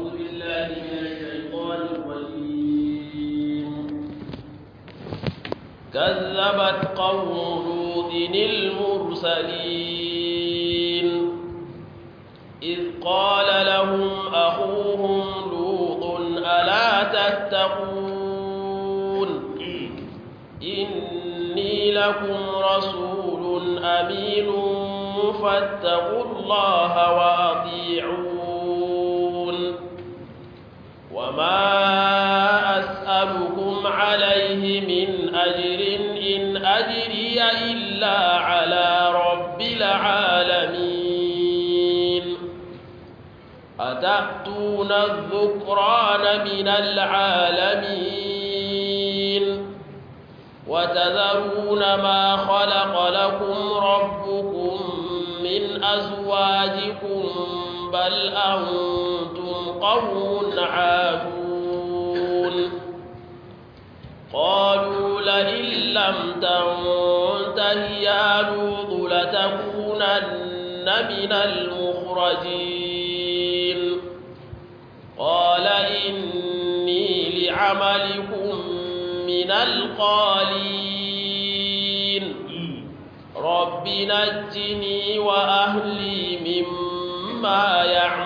بالله من الشيطان الرجيم كذبت قوم لوط المرسلين إذ قال لهم أخوهم لوط ألا تتقون إني لكم رسول أمين فاتقوا الله وأطيعون وما أسألكم عليه من أجر إن أجري إلا على رب العالمين أتأتون الذكران من العالمين وتذرون ما خلق لكم ربكم من أزواجكم بل أنتم قوم عادون قالوا لئن لم تنته يا لوط لتكونن من المخرجين قال إني لعملكم من القالين رب نجني وأهلي مما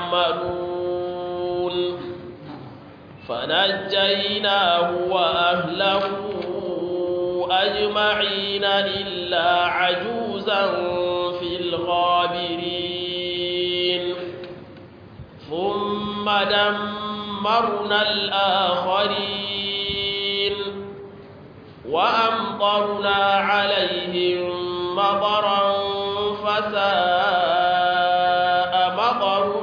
يعملون فنجيناه وأهله أجمعين إلا عجوزا في الغابرين ثم دمرنا الآخرين وأمطرنا عليهم مطرا فساء مطر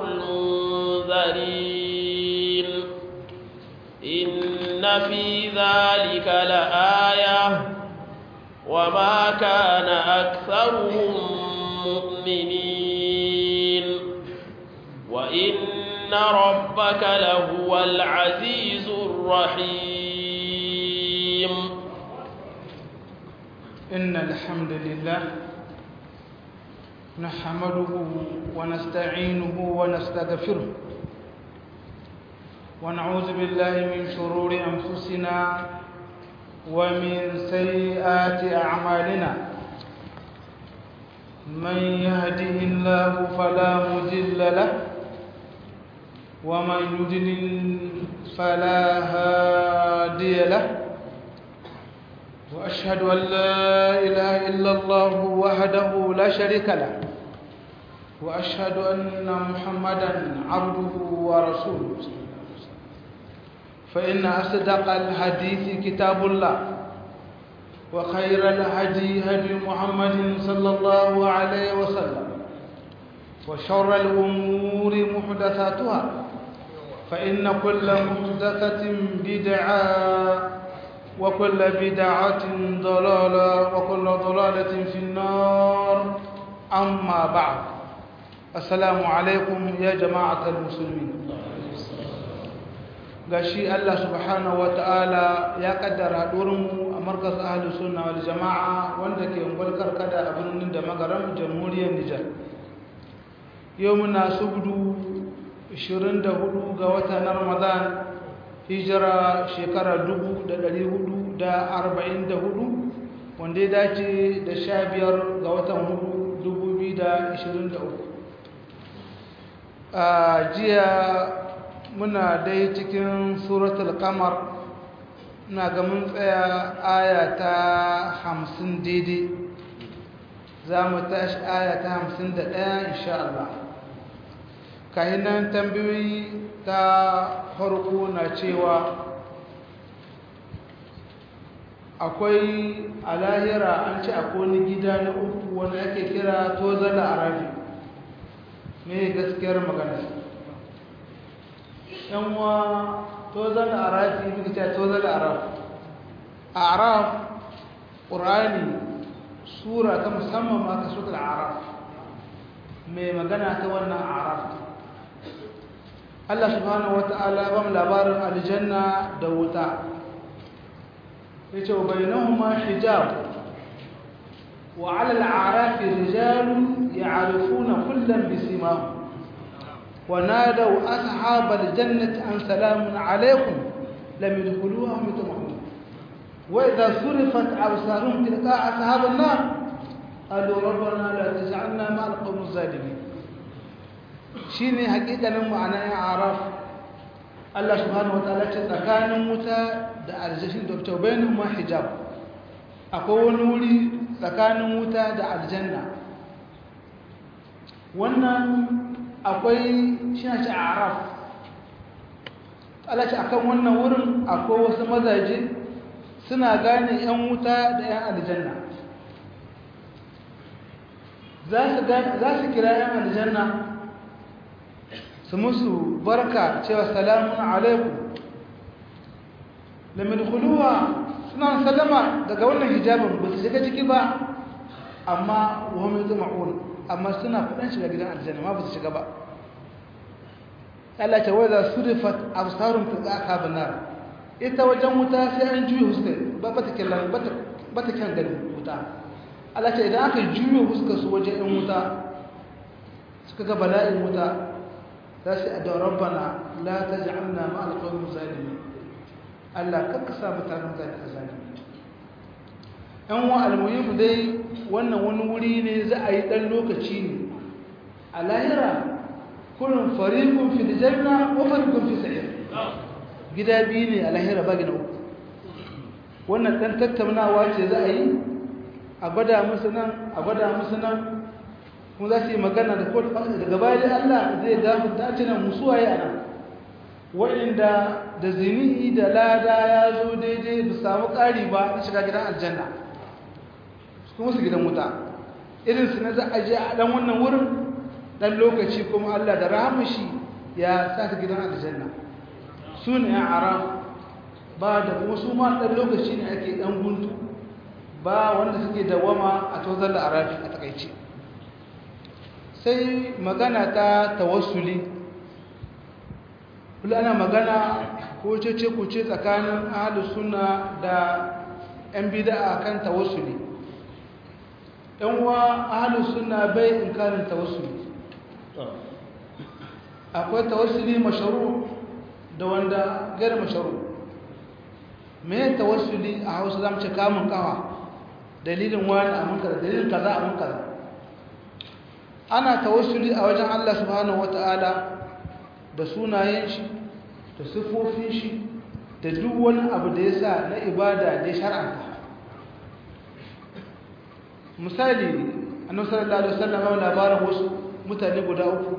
المنذرين إن في ذلك لآية وما كان أكثرهم مؤمنين وإن ربك لهو العزيز الرحيم إن الحمد لله نحمده ونستعينه ونستغفره ونعوذ بالله من شرور أنفسنا ومن سيئات أعمالنا من يهده الله فلا مضل له ومن يضلل فلا هادي له وأشهد أن لا إله إلا الله وحده لا شريك له وأشهد أن محمدا عبده ورسوله فإن أصدق الحديث كتاب الله وخير الهدي هدي محمد صلى الله عليه وسلم وشر الأمور محدثاتها فإن كل محدثة بدعة وكل بدعة ضلالة وكل ضلالة في النار أما بعد السلام عليكم يا جماعة المسلمين gashi Allah subhanahu wata'ala ya kaddara mu a markas ahlus sunna wal jama'a wanda ke ungulkar kada a birnin da magaram jamhuriyar Nijar yau muna subdu 24 ga watan Ramadan hijira shekara 1444 wanda ya dace da 15 ga watan 2023 a jiya muna dai cikin suratul kamar na ga mun tsaya aya ta 50 daidai za mu tashi aya ta 51 insha Allah kahinan tambayoyi ta farko na cewa akwai a lahira an ce akwai wani gida na uku wani ake kira tozala arabi me gaskiyar magana yanwa tozala arabi muka ce tozala arab a arab ƙurani sura ta musamman ma ta sutar arab mai magana ta wannan arab Allah subhanahu wata'ala ba mu labarin aljanna da wuta yace wa bainahuma hijab wa 'ala al-a'rafi rijalun ya'rifuna kullam bisimahum ونادوا أصحاب الجنة أن سلام عليكم لم يدخلوها هم يطمعون وإذا صرفت أبصارهم تلقاء أصحاب النار قالوا ربنا لا تجعلنا مع القوم الظالمين shine hakikanin ma'ana ya araf Allah subhanahu wataala ce tsakanin wuta da aljashin da ta bayanin ma hijab akwai wani wuri tsakanin wuta da aljanna wannan akwai shi ce araf Allah ce akan wannan wurin akwai wasu mazaje suna gane 'yan wuta da 'yan aljanna za su kira 'yan aljanna su musu barka cewa salamun alaikum lamin kuluwa suna salama daga wannan hijabin ba su shiga ciki ba amma wahami zuma'un amma suna kudin shiga gidan aljanna ma ba su shiga ba Allah ce wai za su rifat absarun fi tsaka nar ita wajen wuta sai an juye huska ba ta kyan ba ta kyan gani wuta Allah ce idan aka juye huska su wajen yan wuta suka ga bala'in wuta za su adda rabbana la taj'alna ma alqawmi zalimin Allah kakka sa mutanen zalimi zalimi yan wa almuhim dai wannan wani wuri ne za a yi dan lokaci ne a lahira kullum fariqun fil janna wa fariqun fi sa'ir gida biyu ne a lahira ba gina uku wannan dan tattaunawa ce za a yi a gwada musu nan a gwada musu nan kuma za su yi magana da kotu daga baya da Allah zai gafarta ce nan musuwaye a nan waɗanda da zini da lada ya zo daidai ba samu ƙari ba na shiga gidan aljanna kuma su gidan wuta irin su na za a je a ɗan wannan wurin ɗan lokaci kuma Allah da rahamashi ya sa su gidan aljanna su ne ya aram ba da kuma su ma ɗan lokaci ne ake ɗan guntu ba wanda suke dawama a tozar da arafi a takaice sai magana ta tawassuli kula ana magana ko cece kuce tsakanin ahlus sunna da yan bid'a kan tawassuli yan uwa ahlus sunna bai inkarin tawassuli akwai tawassuli mashru da wanda gair mashru me tawassuli a Hausa zamu ce kamun kawa dalilin wani a mun kaza dalilin kaza a mun kaza ana tawassuli a wajen Allah subhanahu wataala da sunayen shi da siffofin shi da duk wani abu da ya sa na ibada da shar'anta misali annabi sallallahu alaihi wasallam ya labarin wasu mutane guda uku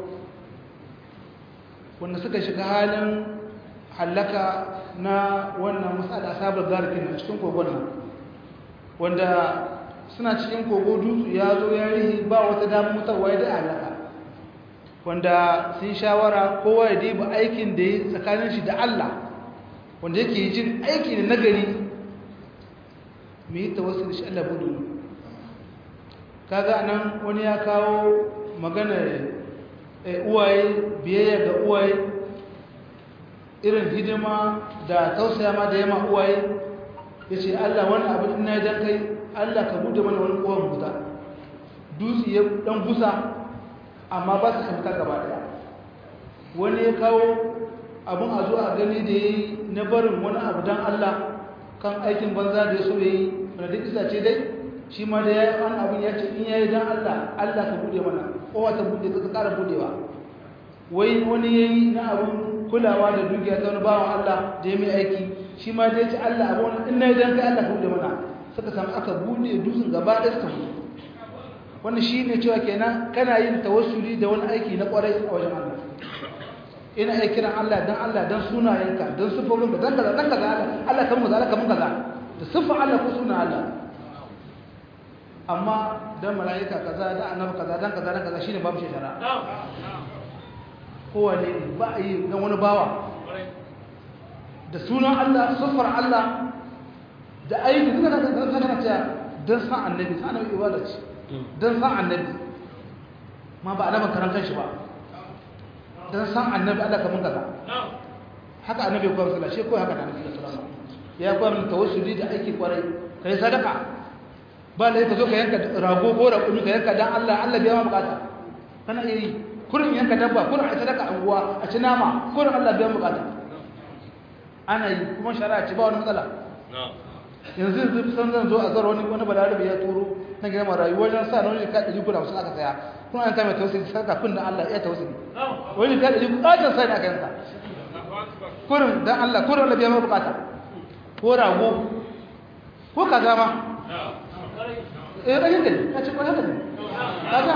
wanda suka shiga halin halaka na wannan masala sabar garkin a cikin kogon nan wanda suna cikin kogo dutse ya zo ya rihi ba wata damar mutarwa ya da halaka wanda sun shawara kowa ya diba aikin da ya tsakanin shi da Allah wanda yake jin aiki ne nagari mu yi tawassul shi Allah budu kaga nan wani ya kawo magana uwaye biyayya ga uwaye irin hidima da tausaya ma da yama uwaye ya ce Allah wani abin ina dan kai Allah ka bude mana wani kowan buta dutse ya dan gusa amma ba su fita gaba daya wani ya kawo abin a zo a gani da ya yi na barin wani abu don Allah kan aikin banza da ya so ya yi wanda duk isa ce dai shi ma da ya yi wani abin ya ce in ya yi don Allah Allah ka bude mana kowa ta bude ta kara budewa wai wani ya yi na abin kulawa da dukiya ta wani bawan Allah da ya mai aiki shi ma da ya ce Allah abu wani in na yi don kai Allah ka bude mana suka samu aka bude dutsen gaba ɗaya suka mutu wannan shi ne cewa kenan kana yin tawassuli da wani aiki na kwarai a wajen Allah ina iya kiran Allah dan Allah dan sunayenka dan sifofinka dan kaza dan kaza Allah Allah kan kaza Allah kan kaza da sifar Allah ko sunan Allah amma dan malaika kaza da annabi kaza dan kaza dan kaza shine babu shekara kowane ba a yi dan wani bawa da sunan Allah sifar Allah da aiki duka da kana cewa dan san annabi san annabi ibada ce don san annabi ma ba annaban karan kanshi ba don san annabi Allah kamun kaza haka annabi kuwa sallah shi ko haka da annabi sallallahu alaihi ya kuwa min tawassuli da aiki kwarai kai sadaka ba lai ka zo ka yanka rago ko raƙumi ka yanka dan Allah Allah bai ma bukata kana iya yi kurin yanka dabba kurin a sadaka anguwa a ci nama kurin Allah biyan bukata ana yi kuma shari'a ce ba wani matsala yanzu yanzu san zan zo a zara wani wani balarabe ya turo na gina marayu wajen sa na wani ka ɗari guda wasu aka saya kuma an kama tausiri sarka kun da Allah ya tausiri wani ka ɗari bukatar sa ne aka yanka kurin dan Allah kurin Allah biyan bukata ko rago ko kaza ma eh ɗan yanka ne ka ce ko haka ne kaza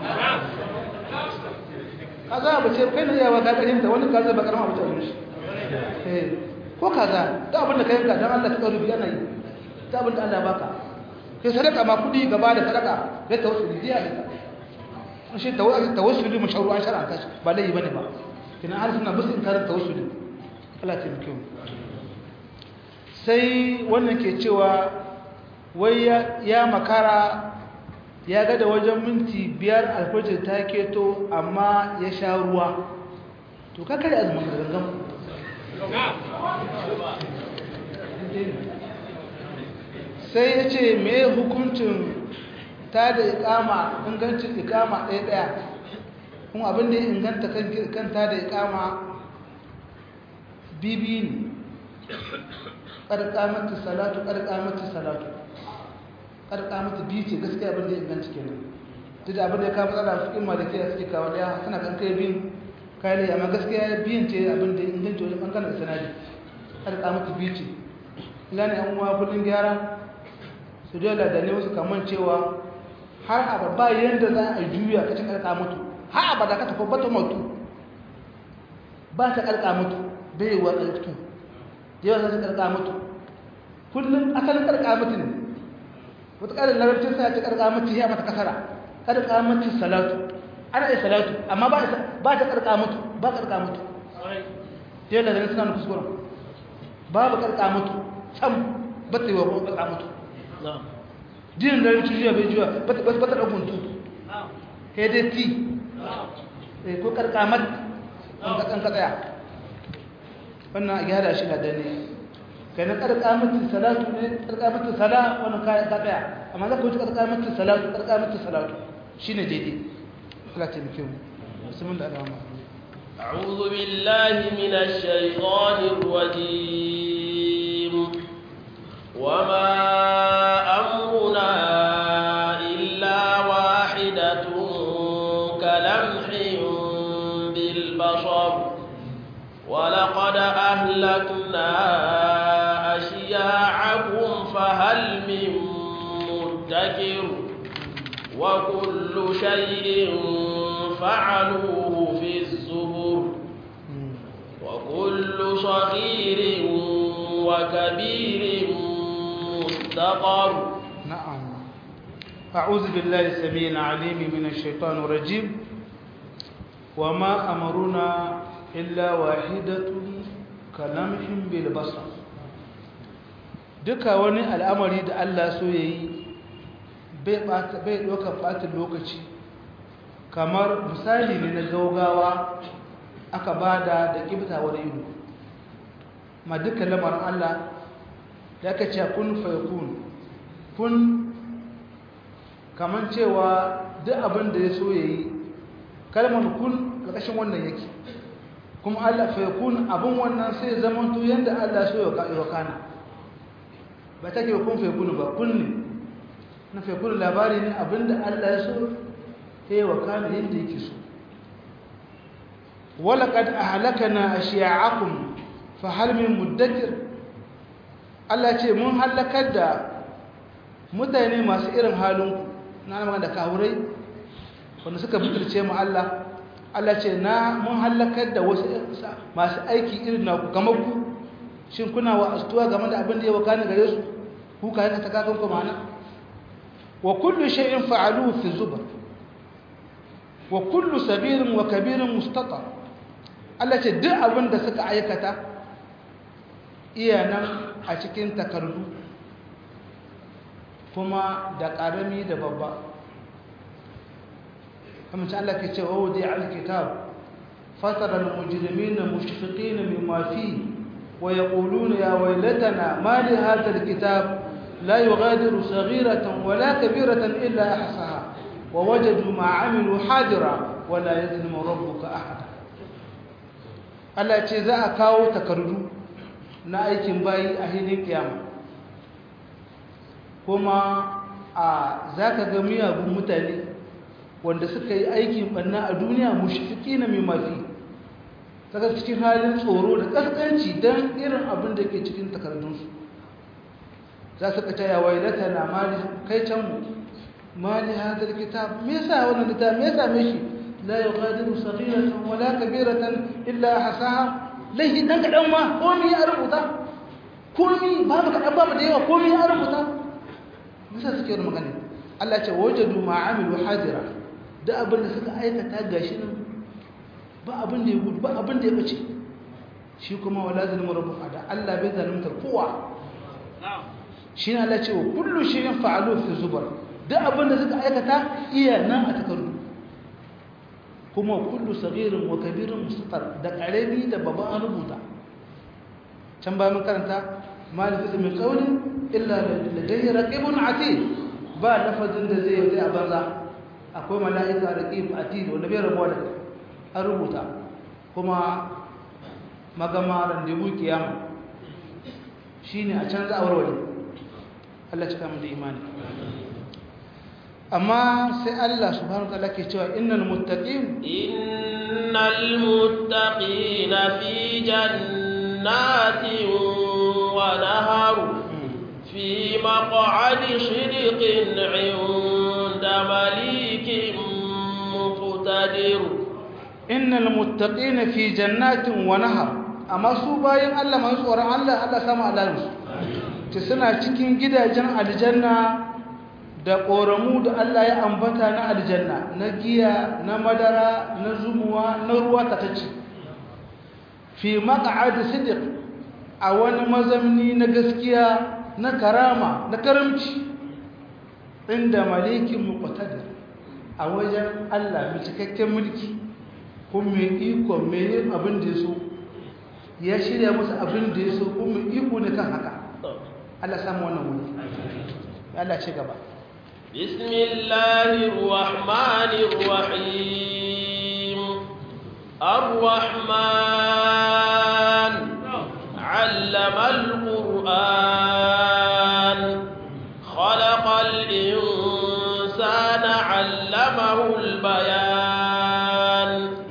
kaza abu ce kai na yawa ka ƙarin da wani kaza ba karama abu ce shi eh ko kaza da abin da ka yanka dan Allah ka tsaro biya na yi ta abin da Allah baka kai sadaka ma kudi gaba da sadaka kai tawassuli diya ne shi tawassuli mashru'an shar'an kashi ba lai bane ba kina har suna bisin karin tawassuli Allah ta miki sai wannan ke cewa wai ya makara ya ga da wajen minti biyar alfajir ta keto amma ya sha ruwa to ka kare azumin gangan sai ya ce me hukuncin ta da ikama ingancin ikama ɗaya ɗaya kuma abin da ya inganta kan ta da ikama bibi ne ƙarƙamata salatu ƙarƙamata salatu ƙarƙamata biyu ce gaskiya abin da ya inganta kenan duk da abin da ya kama tsada su ilma da ke suke kawo ɗaya suna kan kai biyun kayan amma gaskiya biyun ce abin da ya inganta wajen ɓangaren sanadi ƙarƙamata biyu ce gane an uwa kullum gyara su dole da ne wasu kaman cewa har abu ba yadda za a juya ka ci karka mutu har abu da ka tafi bata mutu ba ta karka mutu bai wa karkatu yawa za ta karka mutu kullum asalin karka mutu ne wata ƙarin larabcin sa ya ci karka mutu ya mata kasara karka mutu salatu ana yi salatu amma ba ta karka mutu ba karka mutu yawa da ne suna na kuskuren babu karka mutu sam ba ta yi wa karka mutu dinin da rikin juya bai juya ba ta ɗagun tu hdt ko karkamat an ka tsaya wannan a gyara shi na dane kai na karkamatin salatu ne karkamatin sala wannan kayan ka tsaya amma za ka wuce karkamatin salatu karkamatin salatu shi ne daidai Allah ta muke mu musamman da alama أعوذ بالله من الشيطان الرجيم وما أمرنا إلا واحدة كلمح بالبصر ولقد أهلكنا أشياعكم فهل من مدكر وكل شيء فعلوه في الزبر وكل صغير وكبير مستقر نعم أعوذ بالله السميع العليم من الشيطان الرجيم وما أمرنا إلا واحدة كلمح بالبصر duka wani al'amari da Allah so ya yi bai ɗaukar ɓatin lokaci kamar misali ne na gaugawa aka ba da da ƙibtawar ido ma duka lamarin Allah da aka ce kun faikun kun kamar cewa duk abin da ya so ya yi kalmar kun ƙarƙashin wannan yake kuma Allah faikun abin wannan sai zaman to yadda Allah so ya kana ba ta ke kun faikun ba kun ne na faikun labari ne abin da Allah ya so ya yi wa kana yadda yake so walaƙad a halaka na a shiya'akun fa halmin muddakir Allah ce mun halakar da mutane masu irin halinku na magana da kawurai wanda suka bitirce mu Allah Allah ce na mun halakar da wasu masu aiki irin na kamar ku shin kuna wa astuwa game da abin da ya wakana gare su ku ka yanka ta kakan ku mana wa kullu shay'in fa'aluhu fi zubar wa kullu sabirin wa kabirin mustata Allah ce duk abin da suka aikata iya nan a cikin takardu kuma da ƙarami da babba kamar ci Allah ke ce wa wuce alkitab fatara al-mujrimin mushfiqin mimma fi wa yaquluna ya waylatana ma li hadha al-kitab la yughadiru saghiratan wala kabiratan illa ahsaha wa wajadu ma amilu hadira wala yazlimu rabbuka ahada Allah ce za a kawo takardu na aikin bayi a hilin kiyama kuma a zaka ga miyagun mutane wanda suka yi aikin banna a duniya mushfiqina min mafi kaga cikin halin tsoro da kaskanci dan irin abin da ke cikin takardunsu za su ka taya wailata na mali kai can mu mali hadar kitab me yasa wannan kitab me yasa me shi la yughadiru saghiratan wala kabiratan illa hasaha laihi dan kadan ma komai ya rubuta komai babu kadan babu da yawa komai ya rubuta nisa suke da magana Allah ya ce wajadu ma amilu hadira da abin da suka aikata gashi nan ba abin da ya gudu ba abin da ya bace shi kuma wala zalimu rabbuka da Allah bai zalunta kowa shi ne Allah ce wa kullu shirin fa'alu fi zubar duk abin da suka aikata iya nan a takardu kuma kullu sagirin wa kabirin mustatar da karami da babban an rubuta can bayan mun karanta malifis min qawlin illa ladayhi raqibun atid ba lafazin da zai yi a banza akwai mala'ika raqib atid wanda bai rabuwa da an rubuta kuma magama randebu kiyama shine a canza a warware Allah cika mu da imani amma sai Allah subhanahu wataala ke cewa innal muttaqin innal muttaqina fi jannatin wa nahar fi maq'adi sidqin 'inda malikin muqtadir innal muttaqina fi jannatin wa nahar amma su bayan Allah masu tsoron Allah Allah sama alalinsu ce suna cikin gidajen aljanna da ƙoramu da Allah ya ambata na aljanna na giya na madara na zumuwa na ruwa tatacce fi maq'ad sidq a wani mazamni na gaskiya na karama na karamci inda malikin muqtadir a wajen Allah mai cikakken mulki kuma mai iko mai yin abin da ya so ya shirya musu abin da ya so kuma iko ne kan haka Allah samu wannan wuri Allah ce gaba bismillahir rahmanir rahim ar-rahman 'allama al-qur'an khalaqal insana 'allamahu al-bayan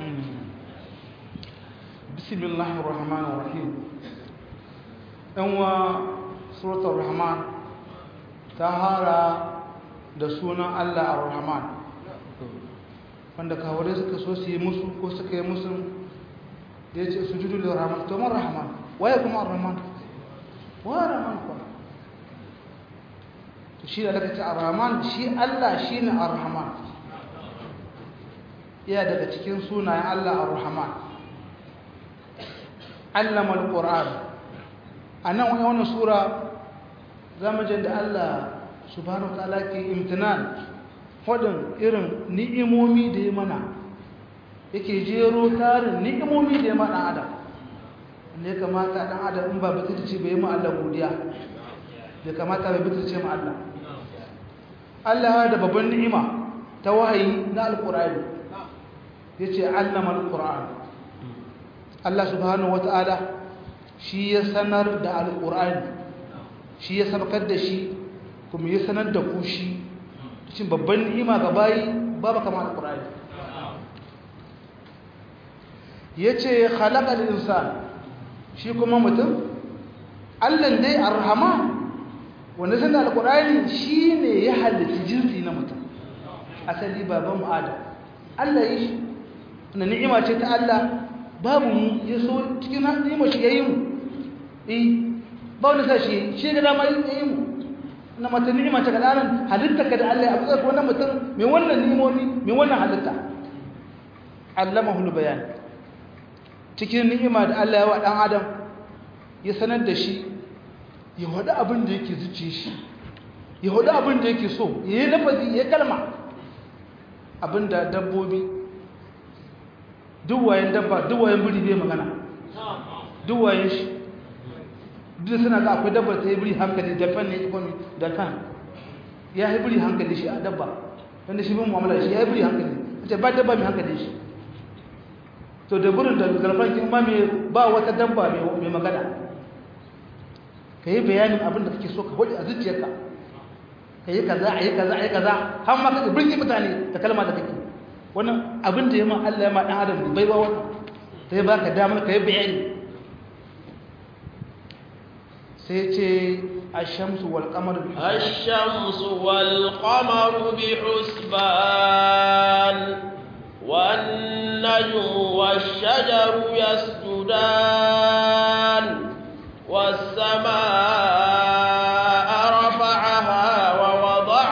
bismillahir rahmanir rahim dan wa suratul rahman ta hara da sunan Allah ar-rahman wanda kawai suka so su yi musu ko suka yi musu da ya ce su judu da rahman to man rahman waye kuma ar-rahman wa rahman ko to shi da daga ce ar-rahman shi Allah shine ar-rahman iya daga cikin sunayen Allah ar-rahman allama al-qur'an anan wannan sura zamajin da Allah subhanahu wataala ke imtinan fadin irin ni'imomi da ya mana yake jero tarin ni'imomi da ya mana adam ne kamata dan adam in ba butulci bai mu Allah godiya bai kamata bai butulce mu Allah Allah da babban ni'ima ta wahayi na alqur'ani yace allama alqur'an Allah subhanahu wataala shi ya sanar da alqur'ani shi ya sabakar da shi kuma ya sanar da ku shi cikin babban ni'ima ga bayi babu kama alqur'ani yace khalaqal insan shi kuma mutum Allah dai arrahman wanda sanar alqur'ani shine ya halitta jinsi na mutum asali baban mu adam Allah yi shi wannan ni'ima ce ta Allah babu mu ya so cikin ni'ima shi yayi mu eh ba wani sashi shi ga dama yayi mu na mata ni'ima ta kalaran halitta ka da Allah ya abuza wannan mutum mai wannan ni'imomi mai wannan halitta allamahu bayan cikin ni'ima da Allah ya wa dan adam ya sanar da shi ya wada abin da yake zuciye shi ya wada abin da yake so ya yi lafazi ya kalma abin da dabbobi duwayen dabba duwayen biri bai magana duwayen shi duk suna ga akwai dabbar ta yi biri hankali da fan ne ikomi da kan ya yi biri hankali shi a dabba wanda shi bin mu'amala shi ya yi biri hankali ita ba dabba mai hankali shi to da burin da garfan kin ma mai ba wata dabba mai magana ka yi bayanin abin da kake so ka hudu a zuciyarka ka yi kaza a yi kaza a yi kaza har ma ka birki mutane da kalma da kake wannan abin da ya ma Allah ya ma dan adam bai ba wannan sai ba ka damar ka yi bayani sai ce الشمس والقمر بحسبان الشمس والقمر بحسبان والنجم والشجر يسجدان والسماء رفعها ووضع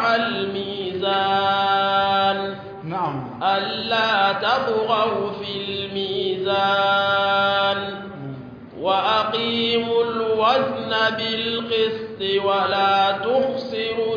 الميزان نعم ألا تطغوا في الميزان وأقيموا الوزن بالقسط ولا تخسروا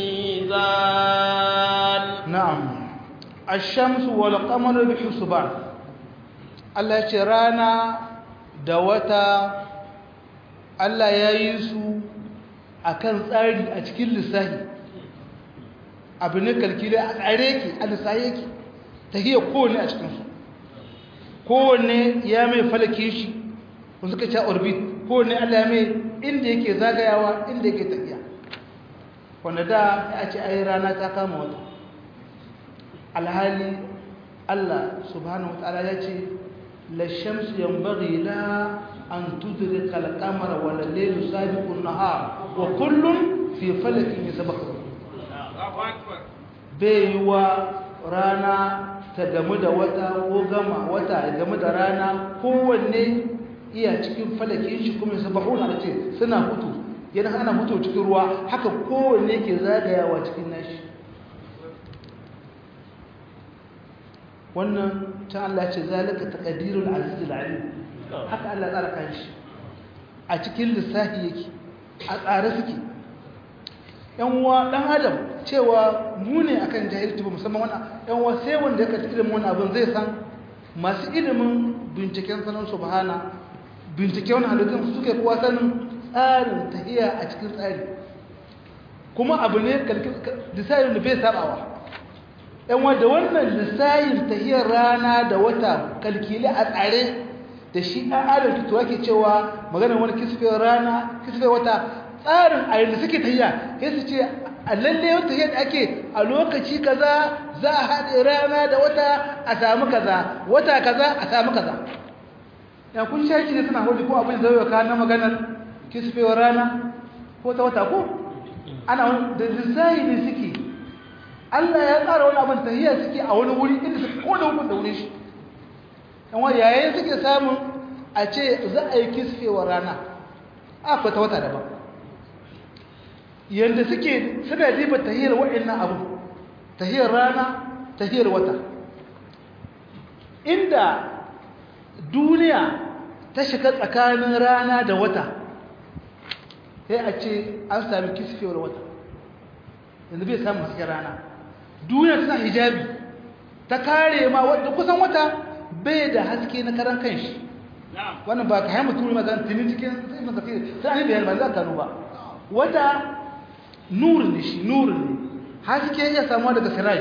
الميزان نعم الشمس والقمر بحسبان Allah ce rana da wata Allah ya yi su a kan tsari a cikin lissahi abu ne kalkile a tsare ki a lissahi yake ta hiyar kowane a cikinsu kowane ya mai falake shi kun suka ce orbit kowane Allah ya mai inda yake zagayawa inda yake tafiya wanda da ya ce ai rana ta kama wata alhali Allah subhanahu wa ta'ala ya ce la shamsu yanbaghi la an tudrika al-qamara wa al-laylu sabiqu an-nahar wa kullun fi falakin yasbahun bai wa rana ta gamu da wata ko gama wata ya gamu da rana kowanne iya cikin falakin shi kuma yasbahun a ce suna hutu yana ana hutu cikin ruwa haka kowanne ke zagayawa cikin nashi wannan can Allah ce zalika taqdirul aziz alim haka Allah tsara kan shi a cikin lissafi yake a tsare suke yan uwa dan adam cewa mu ne akan jahilci ba musamman wannan yan uwa sai wanda ya kaci ilimin wannan abin zai san masu ilimin binciken sanin subhana binciken wannan halittun suke kowa sanin tsarin tahiya a cikin tsari kuma abu ne lissayin da bai sabawa yan wadda wannan lissayin tahiyar rana da wata kalkili a tsare da shi ɗan adam tutuwa ke cewa maganar wani kisfin rana kisfin wata tsarin a yadda suke tahiya ya su ce a lalle wata yadda ake a lokaci kaza za a haɗe rana da wata a samu kaza wata kaza a samu kaza ya kun shaki ne suna hudu ko abin zai yauka na maganar kisfewar rana ko ta wata ko ana da lissayi ne suke Allah ya tsara wani abin tahiyya suke a wani wuri inda suke ko da hukun da wurin shi yan wani yayin suke samun a ce za a yi kisfewar rana akwai ta wata daban yadda suke suna riba tahiyar wa'annan abu tahiyar rana tahiyar wata inda duniya ta shiga tsakanin rana da wata sai a ce an sami kisfewar wata yanzu bai samun hasken rana duniya tana hijabi ta kare ma wadda kusan wata bai da haske na karan kanshi wannan ba ka haimu turi mazan tuni cikin sai masa fiye sai an yi bayan ba za ka ba wata nurin ne shi nurin ne haske ya samuwa daga siraj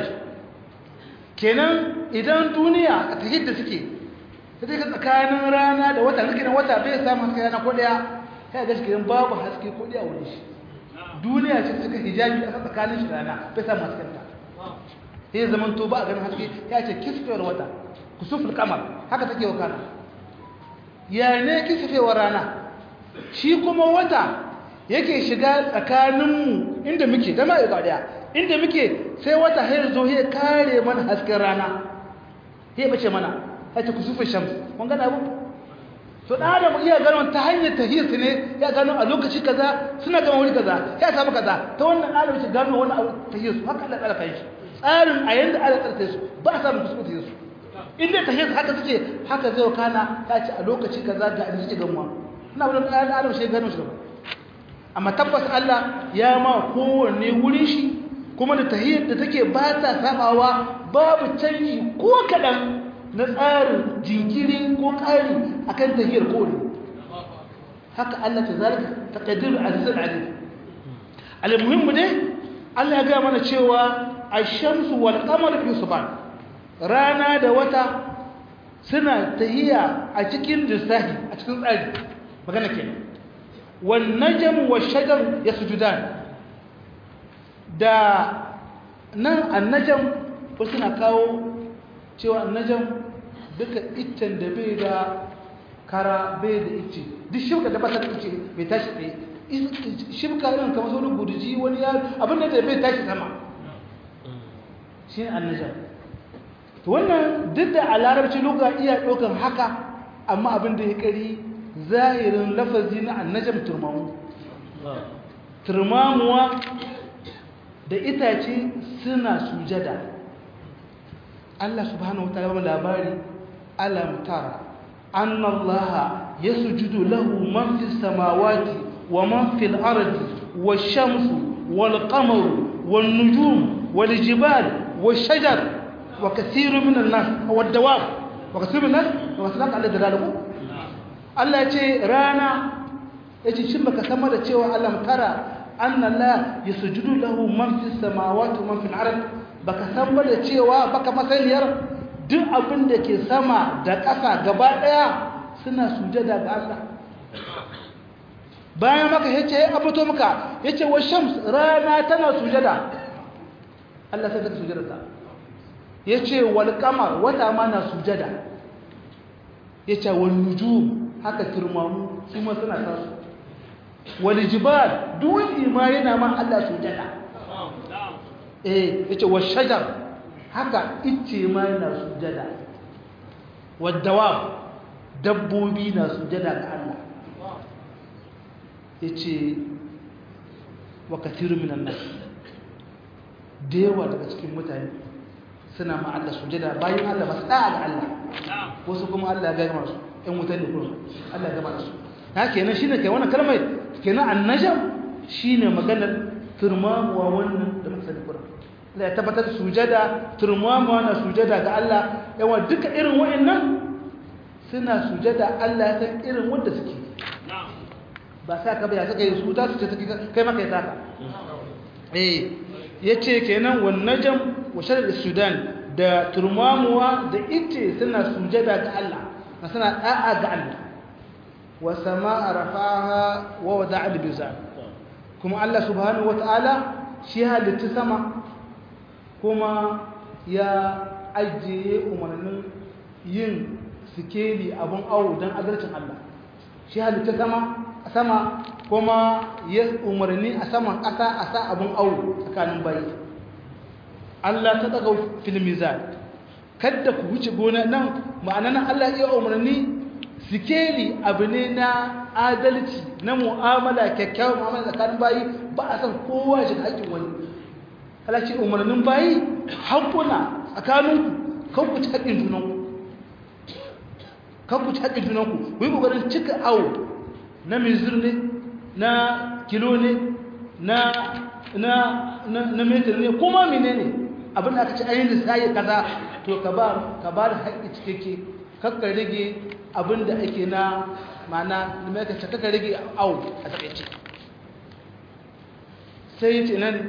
kenan idan duniya a ta da suke ta ka tsakanin rana da wata rikinan wata bai samun haske rana ko daya kai ga shi babu haske ko daya wani shi duniya ce suka hijabi a tsakanin shi rana bai samun hasken ta sai zaman to ba a ganin haske ya ce kisfewar wata kusuful kamar haka take wakana ya ne kisfewar rana shi kuma wata yake shiga tsakaninmu inda muke da ma ga daya inda muke sai wata hayar zo ya kare mana hasken rana ya bace mana hace kusufin shams kun gana abu to da adam iya gano ta hanyar tahiyar su ne ya gano a lokaci kaza suna gama wuri kaza ya samu kaza ta wannan adam ce gano wannan abu tahiyar su haka Allah tsara kai shi tsarin a yanda Allah tsara su ba a samu kusufin tahiyar su inda tahiyar haka suke haka zai kana ya ce a lokaci kaza ga inda suke gamuwa ina wannan adam shi gano shi gaba amma tabbas Allah ya ma kowanne wurin shi kuma da tahiyyar da take ba ta sabawa babu canji ko kaɗan na tsarin jinkiri ko ƙari akan tahiyyar kowanne haka Allah ta zalika ta ƙadiru azizar aziz almuhimmu ne Allah ya gaya mana cewa a shamsu wal qamar fi subhan rana da wata suna tahiya a cikin lissafi a cikin tsari magana kenan wan najm wa shajar yasjudan da nan annajam wasu na kawo cewa annajam duka iccen da bai da kara bai da icce duk shibka da bata da icce bai tashi tsaye shibka irin kamar sauran gudiji wani ya abin da bai tashi sama shi ne annajam to wannan duk da a larabci luga iya ɗaukan haka amma abin da ya kari zahirin lafazi na annajam turmamu turmamuwa da itace suna sujada Allah subhanahu wataala ba labari alam tara anna Allah yasjudu lahu man fis samawati wa man fil ardi wash-shamsu wal-qamaru wan-nujum wal-jibal wash-shajar wa kathirun min an-nas wad-dawab wa kathirun min an-nas wa sadaq Allah dalalu Allah ya ce rana yace shin baka san da cewa alam tara anna la yasjudu lahu man fis samawati wa man fil ard baka san ba da cewa baka masaniyar duk abin da ke sama da ƙasa gaba daya suna sujada ga Allah bayan maka yace ya abuto maka yace wa shams rana tana sujada Allah sai ta sujada ta yace wal qamar wata ma na sujada yace wal nujum haka turmamu su ma suna tasu wani jibal dutse ma yana ma Allah sujada eh yace wa shajar haka icce ma yana sujada wadawab dabbobi na sujada ga Allah yace wa kathiru minan nas da yawa daga cikin mutane suna ma Allah sujada bayan Allah ba su da'a ga Allah wasu kuma Allah ya gama su ɗan wutar da kuma Allah ya gama su haka kenan shine kai wannan kalmar kenan annajam shine maganar turmamuwa wannan da muka sani Qur'an Allah ya tabbatar sujada turmamuwa na sujada ga Allah yawa duka irin wa'annan suna sujada Allah ya san irin wanda suke ba sa ka baya suka yi su ta su ce kai maka ya saka eh yace kenan wan najam wa sharar sudan da turmamuwa da ite suna sujada ga Allah suna da'a ga Allah wa sama'a rafaha wa wada'a al-bizan kuma Allah subhanahu wata'ala shi halitta sama kuma ya ajiye umarnin yin sikeli abun awo don adalcin Allah shi halitta sama sama kuma ya umarni a saman ƙasa a sa abun awo tsakanin bayi Allah ta daga fil mizan kada ku wuce gona nan ma'anan Allah iya umarni sikeli abu ne na adalci na mu'amala kyakkyawar mu'amala tsakanin bayi ba a san kowa shi haƙƙin wani Allah ce umarnin bayi haƙuna tsakaninku kan ku ci haƙƙin junanku kan ku ci haƙƙin junanku ku yi ƙoƙarin cika awo na mizir ne na kilo ne na na na metar ne kuma mene ne abin da aka ci ainihin lissayi kaza to ka ba ka ba da haƙƙi cikakke kakka rage abin da ake na mana da mai kace kakka rage au a takaice sai ce nan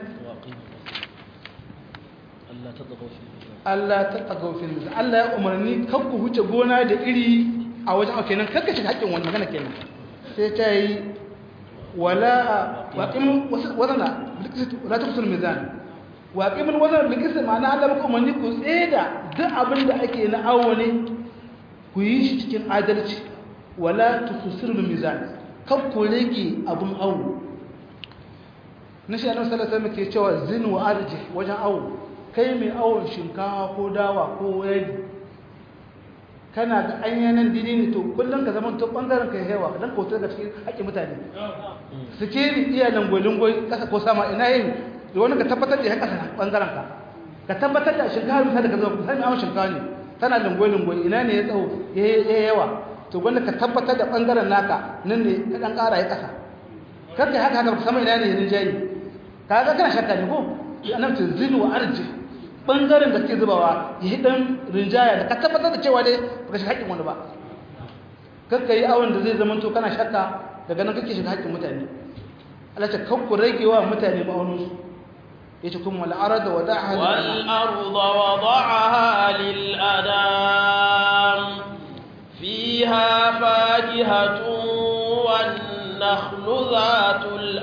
Allah ta tsagau fil mizan Allah ya umarni kakku huce gona da iri a wajen kenan kakka shiga haƙƙin wani magana kenan sai ta yi wala waƙimin wazana la ta kusur mizan waƙimin wazana bilkisa ma'ana Allah maka umarni ku tseda duk abin da ake na awo ne ku yi shi cikin adalci wala ta kusur mizan kan ku rage abin awo na shi annabi sallallahu alaihi ke cewa zin wa arji wajen awo kai mai awon shinkawa ko dawa ko yadi kana da anyanan dini ne to kullum ka zama to bangaren ka yawa dan kautar da cikin haƙƙin mutane sikeri iya langolingoi kasa ko sama ina yin da wani ka tabbatar da ya kasa bangaren ka ka tabbatar da shinkawa misali da ka zama sai awon shinkawa ne tana langolingoi ina ne ya tsawo ya yawa to wanda ka tabbatar da bangaren naka nan ne ka dan ƙara ya kasa kar ka haka haka sama ina ne ya jayi ka ga kana shakka ne ko annabi zinu wa arji bangaren da ke zubawa ya yi ɗan rinjaya da ka tabbatar da cewa dai baka shiga haƙƙin wani ba kakka yi awon da zai zama to kana shakka daga nan kake shiga haƙƙin mutane Allah ce kakku rage wa mutane ma'auninsu yace kuma wal arda wada'aha والأرض وضعها للأنام فيها فاكهة والنخل ذات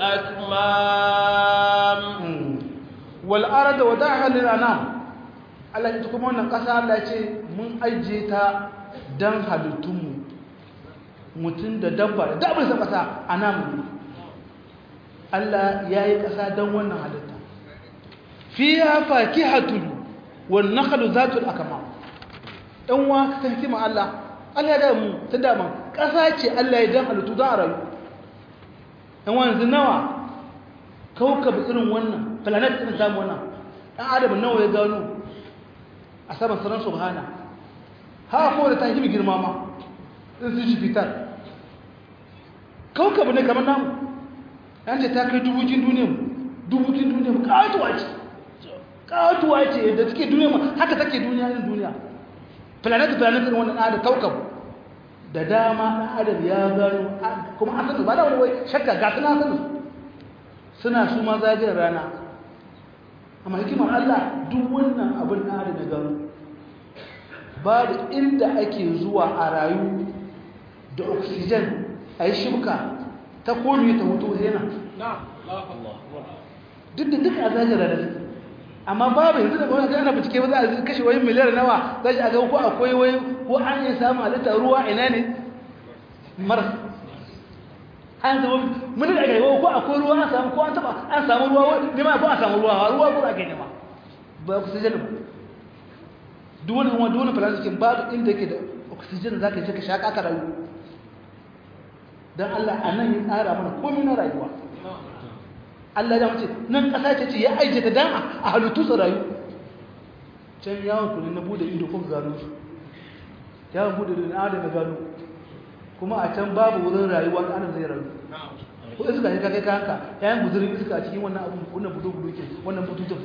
الأكمام wal arda wada'aha lil anam Allah ya kuma wannan kasa Allah ya ce mun aije ta dan halittunmu mutum da dabba da dabbar sa kasa anam Allah ya yi kasa dan wannan halitta fiha fakihatun wan nakhlu zatul akmam dan wa ka hikima Allah Allah ya da mu ta dama kasa ce Allah ya dan halittu dan rayu dan wanzu nawa kaukab irin wannan planet irin zamu wannan dan adam nawa ya gano a saman sanar subhana ha ko da ta yi girma ma in su ji fitar kaukab ne kamar namu an ce ta kai dubukin duniyar dubukin duniyar katuwa ce katuwa ce da take duniya ma haka take duniya irin duniya planet planet irin wannan adam kaukab da dama ɗan adam ya gano kuma an san ba da wani wai shakka ga suna san suna su ma zagayar rana amma hikimar Allah duk wannan abin ɗan adam ya gano ba da inda ake zuwa a rayu da oxygen a yi shibka ta komi ta hutu yana duk da duk a zagayar rana amma babu yanzu da gwamnati ana bincike ba za a kashe wani miliyar nawa za shi a ga ko akwai wai ko an yi samun halitta ruwa ina ne mara an zama mun da gaiwa ko akwai ruwa an samu ko an taba an samu ruwa ne ma ko an samu ruwa ruwa ko ake nema ba oxygen ba duk wani wani wani plastic babu inda yake da oxygen zaka je ka shaka ka rayu dan Allah anan ya tsara mana komai na rayuwa Allah ya mace nan kasa ce ce ya aije ta dan a halittu su rayu can yawon kuni na bude ido ko gano su yawon bude ido na adam gano kuma a can babu wurin rayuwa da adam zai rayu ko iska ne ka kai kanka yayin guzurin iska a cikin wannan abun wannan budo budo ke wannan bututun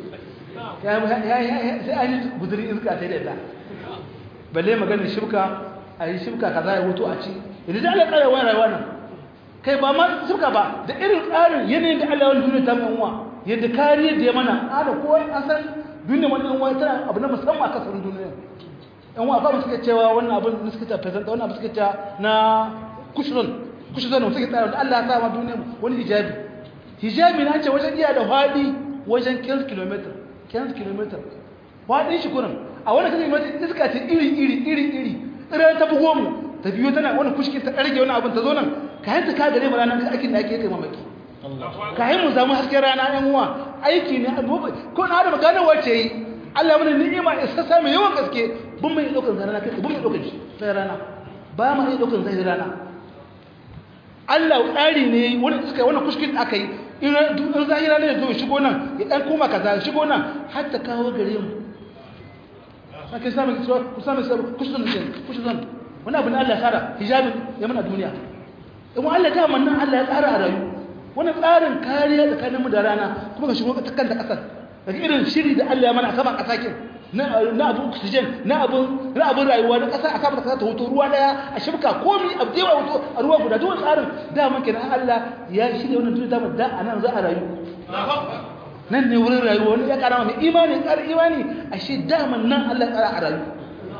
sai an yi guzurin iska sai da ita balle maganin shibka a yi shibka kaza ya wuto a ci idan da Allah ya kare wani rayuwa nan kai ba ma suka ba da irin tsarin yanayin da Allah wani duniya ta mai uwa yadda kariyar da ya mana ana ko an san duniya wani uwa tana abu na musamman a kasar duniya yan uwa ba suka cewa wannan abin da suka ta present wannan abin suka ta na kushron kushron da suka tsara da Allah ya sa ma duniya wani hijabi hijabi na ce wajen iya da fadi wajen 15 km 15 km fadin shi kurin a wani kan yi iska ce iri iri iri iri tsirar ta bugo mu ta biyo tana wani kushkin ta ɗarge wani abin ta zo nan ka yanta ka gare mu ranar aikin da ake kai mamaki ka yi mu samu hasken rana ɗan uwa aiki ne a duba ko na da maganar wacce yi Allah mana ni'ima isa sa mai yawan gaske bin mai ɗaukar zai rana kai bin mai ɗaukar shi sai rana ba ma iya ɗaukar zai rana Allah tsari ne wani suka wani kushkin aka yi in zahira ne ya zo shigo nan ya ɗan koma kaza shigo nan har ta kawo gare mu ake samun kusurwa kusurwa kusurwa wani abu na Allah ya tsara hijabin ya mana duniya kuma Allah ta mannan Allah ya tsara a rayu wani tsarin kariya tsakanin mu da rana kuma ga shigo ta kanta kasar daga irin shiri da Allah ya mana a saman kasakin na abu oxygen na abun na abun rayuwa na kasa a saman kasa ta hoto ruwa daya a shibka komi a dewa hoto a ruwa guda duk tsarin da man kenan Allah ya shirya wannan duniya ta da anan za a rayu nan ne wurin rayuwa wani ya kara mai imani kara imani ashe daman nan Allah ya kara a rayu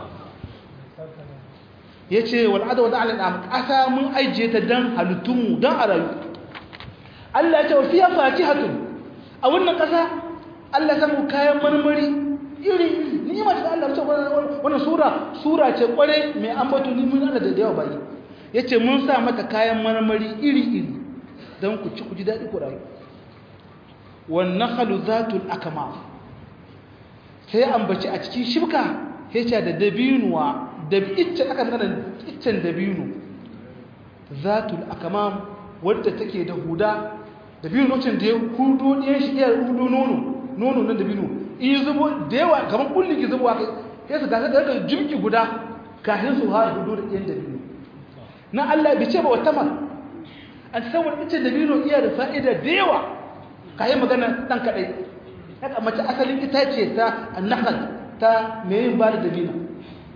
ya ce wal'ada wa ta'ala ɗan ƙasa mun ajiye ta don halittunmu don a rayu Allah ya ce wa fiye fati hatun a wannan ƙasa Allah ya samu kayan marmari iri ni ma ta Allah ce wannan sura sura ce kware mai ambato ni mun Allah da yawa bayi ya ce mun sa mata kayan marmari iri iri don ku ci ku ji daɗi ku rayu wannan halu zatul akama sai ambaci a cikin shibka ya ce da dabinuwa da iccen aka nana iccen dabino zatul akamam wadda take da huda dabino lokacin da ya hudo ɗayan shi iya hudo nono nono na dabino in zubo da yawa kamar kulli ki zubo haka ya su gasa da jimki guda kafin su ha hudo da ɗayan dabino na Allah bai ce ba wata ma an san wani iccen dabino iya da fa'ida da yawa kayan magana ɗan kaɗai haka mace asalin itace ta annahal ta mai yin ba da dabino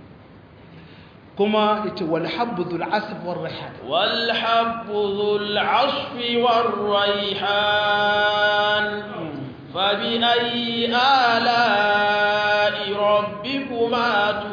كما والحب ذو العصف والريحان والحب ذو العصف والريحان فبأي آلاء ربكما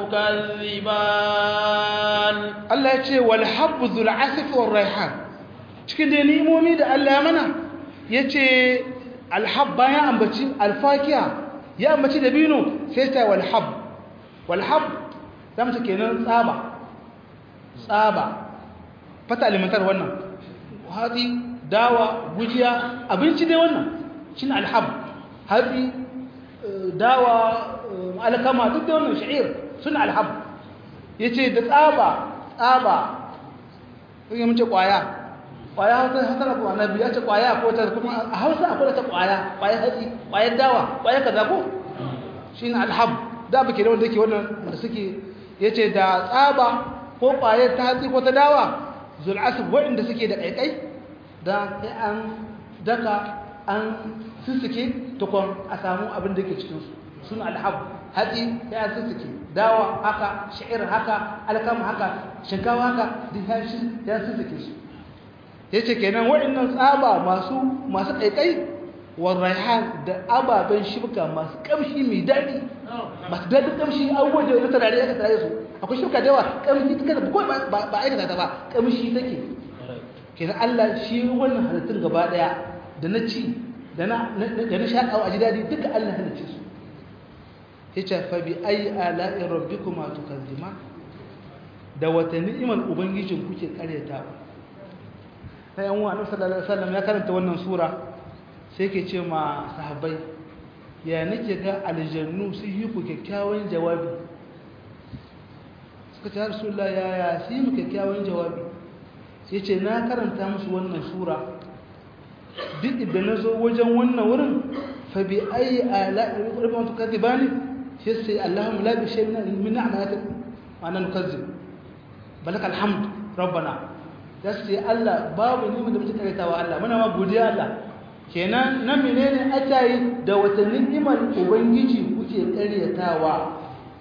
تكذبان Allah ya ce wal habbu dhul asif war raihan cikin da ni'imomi da Allah ya mana yace al hab bayan ambaci al fakiya ya ambaci dabino sai ta wal hab wal hab zamu ce kenan tsaba tsaba fata alimantar wannan hatsi dawa gujiya abinci dai wannan shine al hab hatsi dawa alkama duk da wannan sha'ir suna al hab yace da tsaba tsaba sai mun ce kwaya kwaya hausa hausa ko annabi ya ce kwaya ko ta kuma a hausa akwai ta kwaya kwaya hatsi kwayar dawa kwaya kaza ko shine alhab da bake da wanda yake wannan da suke yace da tsaba ko kwayar ta hatsi ko ta dawa zul asb wanda suke da kaikai da sai an daka an sussuke tukun a samu abin da yake cikin su suna alhab hatsi ya sussuke dawa haka sha'ir haka alkama haka shinkawa haka duk ya shi ya sussuke su yace kenan waɗannan tsaba masu masu kaikai wa raihan da ababen shibka masu kamshi mai daɗi masu daɗin kamshi abubuwan da wata rare aka tare su akwai shibka da yawa kamshi ta kada ko ba aikata ta ba kamshi take kenan Allah shi wannan halittun gaba ɗaya da na ci da na da na shaƙawa a ji daɗi duka Allah halicce su yace fa bi ayi ala'i rabbikuma tukazziman da wata ni'imar ubangijin kuke karyatawa sai yan uwa annabi sallallahu alaihi wasallam ya karanta wannan sura sai yake ce ma sahabbai ya nake ga aljannu su yi ku kyakkyawan jawabi suka ce rasulullah ya ya su yi mu kyakkyawan jawabi sai ce na karanta musu wannan sura duk idan na zo wajen wannan wurin fa bi ayi ala'i rabbikuma tukadzibani sai sai Allahumma la bi shay'in min ni'matik wa ana nukazzib balaka alhamd rabbana sai Allah babu ni da muke karetawa Allah muna ma godiya Allah kenan na menene atayi da wata ni'imar ubangiji kuke karyatawa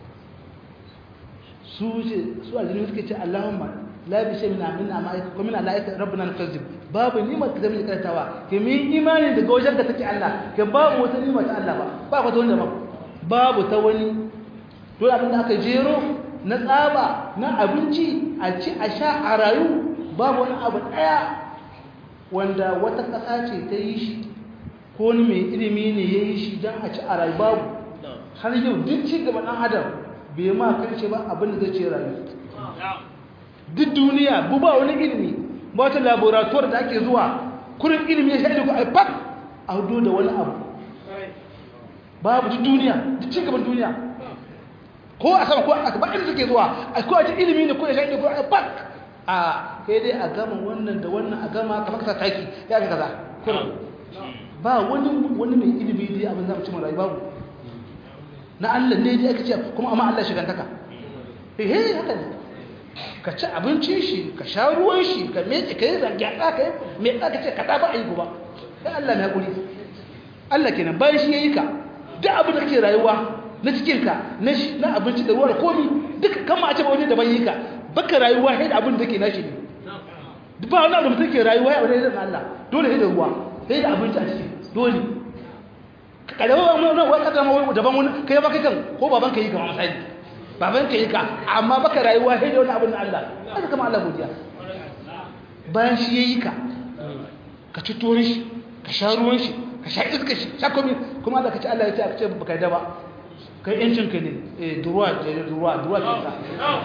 su ce su aljinu suke ce Allahumma la bi shay'in min ni'matik wa min alaika rabbana nukazzib babu ni'imar da muke karetawa ke min imani daga wajen da take Allah ke babu wata ni'imar ta Allah ba ba ka wanda ba babu ta wani dole abin da aka jero na tsaba na abinci a ci a sha a rayu babu wani abu ɗaya wanda wata ƙasa ce ta yi shi ko wani mai ilimi ne ya yi shi don a ci a rayu babu har yau duk ci gaba ɗan adam bai ma karshe ba abin da zai ce rayu duk duniya bu ba wani ilimi ba wata laboratoire da ake zuwa kurin ilimi ya shaɗi ku a fak a hudu da wani abu babu duk duniya duk ci gaban duniya ko a sama ko a ba inda suke zuwa a ko a ji ilimi ne ko ya shaɗi ko a fak a kai dai a gama wannan da wannan a gama kamar kasa taki ya ga kaza kurin ba wani wani mai ilimi dai abin za mu ci mara babu na Allah ne dai aka ce kuma amma Allah shigantaka eh eh haka ne ka ci abincin shi ka sha ruwan shi ka mece ka yi zangyatsa ka yi mai tsaka ce ka ta ba a yi ba sai Allah na haƙuri Allah kenan bayan shi ya yi ka duk abin da kake rayuwa na cikinka na abinci da ruwa da komi duka kama a ce ba wani daban yi ka baka rayuwa sai da abin da ke nashi ne ba wani abu da mutum ke rayuwa ya wani da Allah dole sai da ruwa sai da abinci a ciki dole kalewa wani wani kasa ma wani daban wani kai ba kai kan ko baban ka yi kama misali baban ka yi ka amma baka rayuwa sai da wani abin da Allah haka kama Allah godiya bayan shi ya yi ka ka ci tuwon shi ka sha ruwan shi ka sha iska shi sha komi kuma da ka ci Allah ya ce aka ce baka yi da ba kai yancin ka ne eh duruwa ce duruwa duruwa ce ta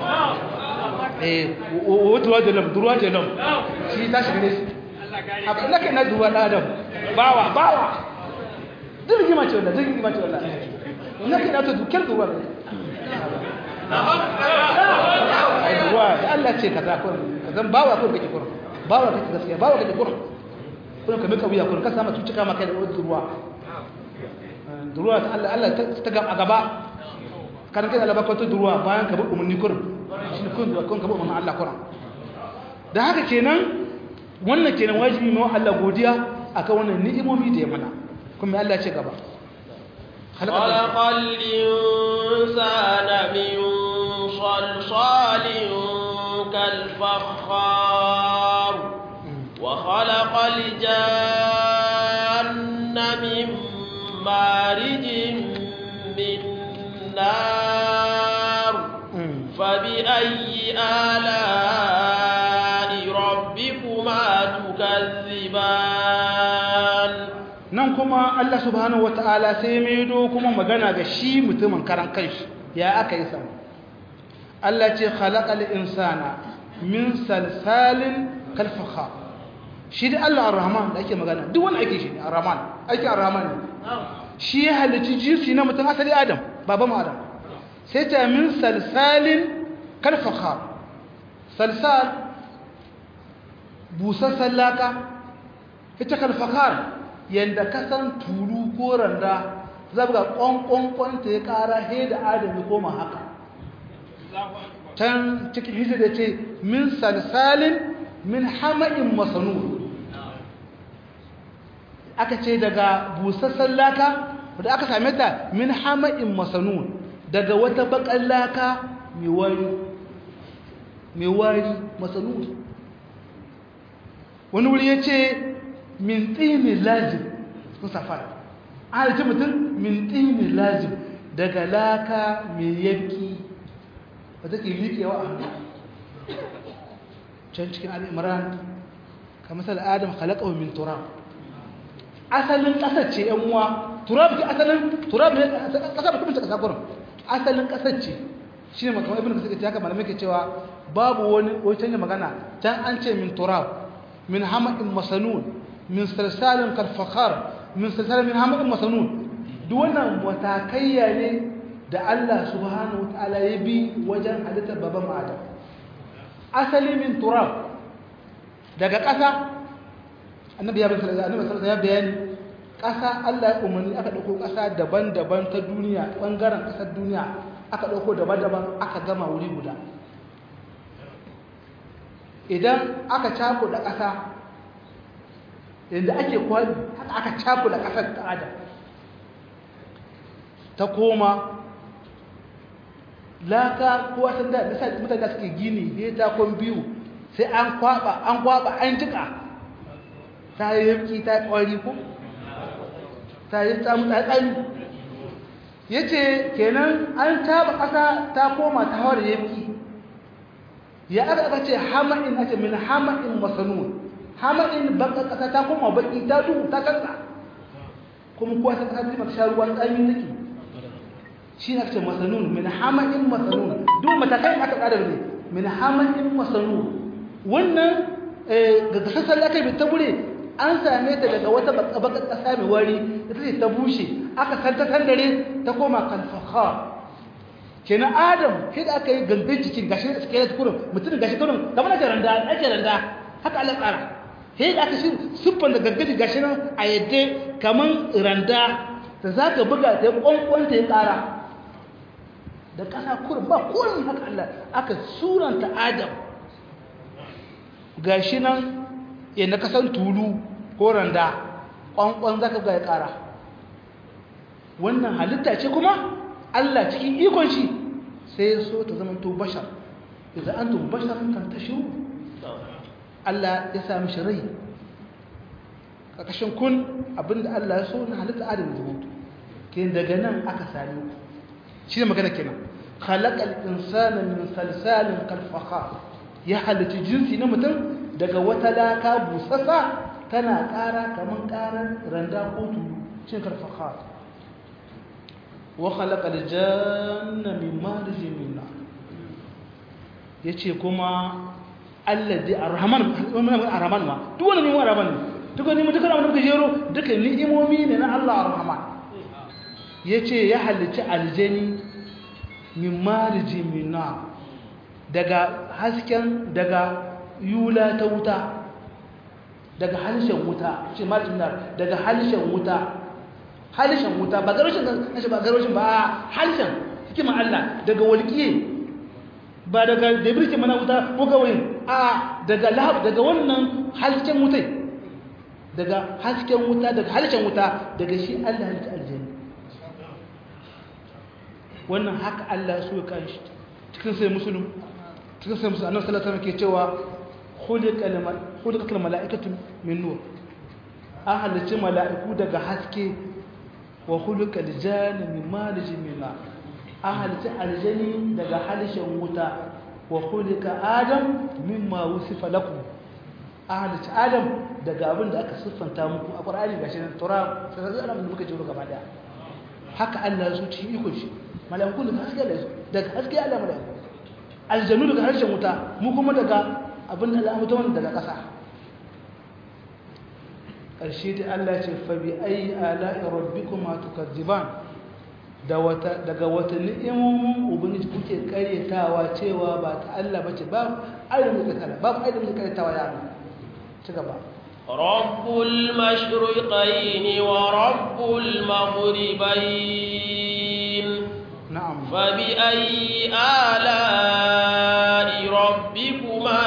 eh o duruwa da lam duruwa da lam shi ta shiga ne shi abin da kai na duruwa da adam bawa bawa dirgi ma ce wallahi dirgi ma ce wallahi ina kai na to dukkan duruwa ne ai duruwa da Allah ce kaza ko kazan bawa ko kake kurum bawa kake gaskiya bawa kake kurum kurum ka mika wuya kurum ka sama tucika maka da duruwa duruwa ta Allah Allah ta gaba a gaba kan kai Allah bakwato duruwa bayan ka bi umarni kurum shi kun duruwa kun ka bi umarni Allah kurum da haka kenan wannan kenan wajibi mai Allah godiya akan wannan ni'imomi da ya mana kuma Allah ce gaba خلق الإنسان من صلصال كالفخار وخلق الجان من مارج من نار فبأي آلاء ربكما تكذبان nan kuma Allah subhanahu wata'ala sai maido kuma magana ga shi mutumin karan kanshi ya aka yi samu Allah ce khalaqal insana min salsalin kal fakhar shi da Allah ar-rahman da ake magana duk wani ake shi ne ar-rahman ake ar-rahman ne shi ya halicci jinsi na mutum asali adam baba mu adam sai ta min salsalin kal fakhar salsal busassan laka ita kal fakhar yanda kasan tulu ko randa zabga kwankwankwan ta ya kara he da adam ya koma haka can cikin hijir da ce min salsalin min hama'in masanu aka ce daga busassan laka wadda aka same ta min hama'in masanu daga wata bakan laka mai wari mai wari masanu wani wuri ya ce min tsini lazim sun safar an halitta mutum min tsini lazim daga laka mai yanki ba take liƙewa a hannu can cikin al'imran ka masal adam halakawa min turab asalin ƙasar ce yan uwa turab ke asalin turab ne ƙasa ba kuma ta ƙasa gurin asalin ƙasar ce shi ne makamai ibn kasar ce haka malamai ke cewa babu wani wani canja magana can an ce min turab min hama'in masanun min salsalin kalfakar min salsalin min hama'in masanun duk wannan matakaiya ne da Allah subhanahu wa ta'ala ya bi wajen halittar baban Adam asali min turab daga ƙasa annabi ya bayyana annabi sallallahu ya bayani ƙasa Allah ya umarni aka dauko ƙasa daban-daban ta duniya bangaren ƙasar duniya aka dauko daban-daban aka gama wuri guda idan aka cako da ƙasa inda ake kwali haka aka cako da ƙasar ta Adam ta koma laka ko san da da mutane da suke gini ne ta kon biyu sai an kwaba an kwaba an jika ta yi yanki ta kwari ko ta yi tsamu ta tsani yace kenan an taba kasa ta koma ta hawar yanki ya aka aka ce hama'in ake min hama'in masanun hama'in baka kasa ta koma baki ta duhu ta kansa kuma kuwa ta kasa ta sha ruwan tsami take shi ne ake masanun min hama'in masanun duk matakai aka tsara ne min hama'in masanun wannan ga gasassan da aka yi ta gure an same ta daga wata baka kasa mai wari da ta ta bushe aka santa dare ta koma kalfaha kenan adam sai da aka yi gangan jikin gashi da suke kurin mutum gashi kurin kamar ake randa ake randa haka Allah tsara sai da aka shi siffan da gangan gashi nan a yadda kamar randa da za ka buga ta yi kwankwanta ya ƙara da ƙasa kurin ba kurin haka Allah aka suranta Adam gashi nan yadda kasan tulu ko randa ƙwanƙwan zaka ga ya ƙara wannan halitta ce kuma Allah cikin ikon shi sai ya so ta zama to bashar idan an tun bashar kan ta shiru Allah ya sami shi rai ƙarƙashin kun abinda Allah ya so na halitta Adam ya zama ke daga nan aka sami shi ne magana kenan khalaqal insana min salsalin kal fakhar ya halitta jinsi na mutum daga wata laka busassa tana ƙara kaman ƙarar randa ko tulu shi kal fakhar wa khalaqal janna min marijin min nar yace kuma alladhi arrahman arrahman ma duk wani ne arrahman ne duk wani mutum kana mutum jero duka ni'imomi ne na Allah arrahman yace ya halicci aljani min mariji mina daga hasken daga yula ta wuta daga halishen wuta ce mariji mina daga halishen wuta halishen wuta ba garoshin kashi ba garoshin ba halishen hikima Allah daga walƙiye ba daga da birkin mana wuta ko gawayin a daga lahab daga wannan hasken wutai daga hasken wuta daga halishen wuta daga shi Allah halitta aljanna wannan haka Allah so ya kan shi cikin sai musulun cikin sai musulun annabi sallallahu alaihi wasallam ke cewa khuliqal khuliqal malaikatu min nur an halicci mala'iku daga haske wa khuluqa aljanna min marij min nar ahalta aljani daga halishin wuta wa khuluqa adam mimma wusifa lakum ahalta adam daga abin da aka siffanta muku a qur'ani gashi nan tura sai da Allah muka jiro gaba daya haka Allah ya so cikin iko shi malaiku daga haske da daga haske Allah malaiku aljanu daga harshen wuta mu kuma daga abin da Allah mutum daga ƙasa ƙarshe da Allah ce fa bi ayi ala'i rabbikuma tukadziban da wata daga wata ni'imomin ubangiji kuke karyatawa cewa ba ta Allah bace ba ayyukan da kala babu ayyukan da karyatawa ya Allah ci gaba رب المشرقين ورب المغربين na'am فبأي آلاء ربكما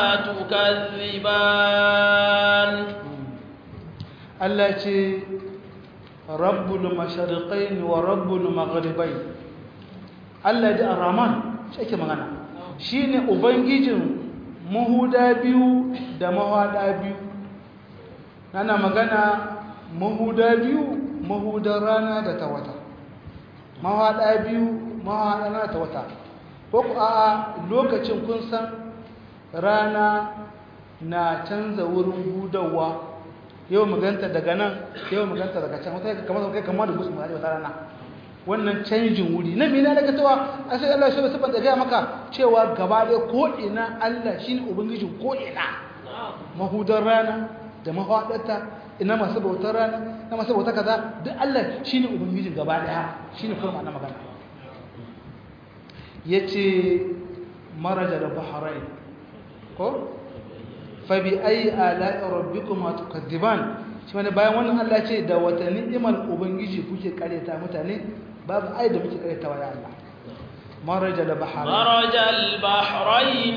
تكذبان Allah ce rabbul mashariqain wa rabbul maghribain Allah da ar-rahman shi ake magana shine ubangijin mahuda biyu da mahada biyu nana magana mahuda biyu mahudar rana da ta wata mahada biyu mahada rana ta wata ko ku a lokacin kun san rana na canza wurin hudawa yau maganta daga nan yau maganta daga can wata kamar kai kamar da gusu mu wata rana wannan canjin wuri na mina daga cewa a sai Allah shi sabon da gaya maka cewa gaba da ko ina Allah shine ubangijin ko ina mahudar rana da mahadarta ina masu bautar rana na masu bautar kaza duk Allah shine ubangijin gaba daya shine kuma ma'ana magana yace maraja da bahrain ko fabi ayi ala'i rabbikuma tukadiban shi wani bayan wannan Allah ce da wata ni'imar ubangiji kuke kareta mutane babu ayi da muke karetawa ya Allah maraja da bahrain مرج البحرين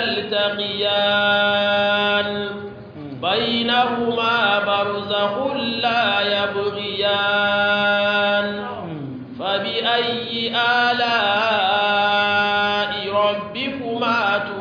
يلتقيان بينهما برزخ لا يبغيان فبأي آلاء ربكما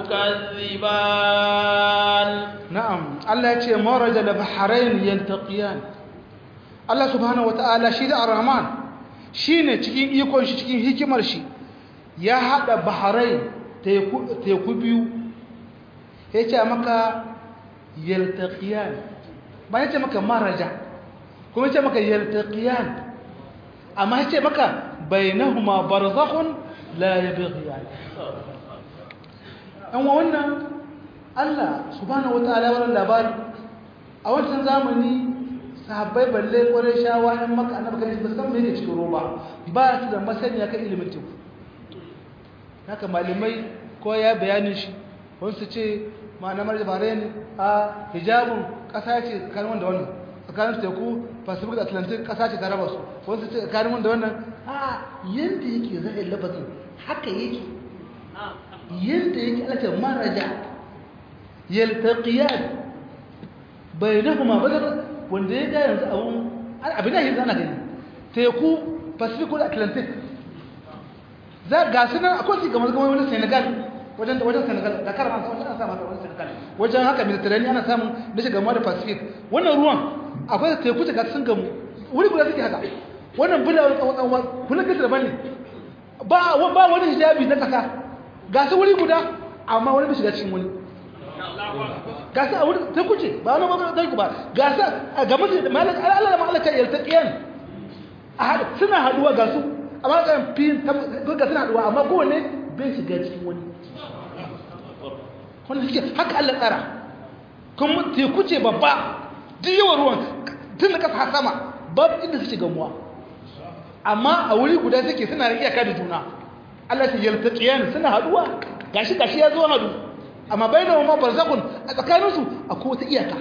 تكذبان na'am Allah ya ce maraja da bahrain yaltaqiyan Allah subhanahu wata'ala shi da ar-rahman shine cikin ikon shi cikin hikimar shi ya hada bahrain teku teku biyu yace maka yaltaqiyan ba yace maka maraja kuma yace maka yaltaqiyan amma yace maka bainahuma barzakhun la yabghiyan an wannan Allah subhanahu wataala wannan labari a wancan zamani sahabbai balle kwarai shawa ɗan maka annabi kan ba san me yake cikin roba ba su da masaniya kan ilimin teku haka malamai ko ya bayanin shi wani su ce ma'ana marja bare ne a hijabun ƙasa ce tsakanin wanda wannan tsakanin teku pacific da atlantic ƙasa ce ta raba su wani su ce tsakanin wanda wannan a yadda yake za'in lafazin haka yake yadda yake alaƙa maraja yaltaqiyan bainahuma badar wanda ya ga yanzu abun abin da yake zana gani teku pacific da atlantic za ga su nan akwai su kamar kamar wani senegal wajen wajen senegal da karama wajen ana samun wani senegal wajen haka mediterranean ana samun da shiga da pacific wannan ruwan akwai teku ta sun gamu wuri guda suke haka wannan bulawar tsawon tsawon kullum kasa daban ne ba ba wani hijabi na kasa ga su wuri guda amma wani bai shiga cikin wani ga su a wuri ta kuce ba wani magana ta ba ga su a gaba da malar Allah da malar kan yalta kiyan a haɗa suna haɗuwa ga su amma kan fi ga suna haɗuwa amma kowane bai shiga cikin wani wanda suke haka Allah tsara kuma teku ce babba duk yawan ruwan tun da kasa har sama babu inda suke gamuwa amma a wuri guda suke suna da iyaka da juna Allah ta yalta kiyan suna haɗuwa gashi gashi ya zo haɗu amma bai da mamman barzakun a tsakaninsu a kowace iyaka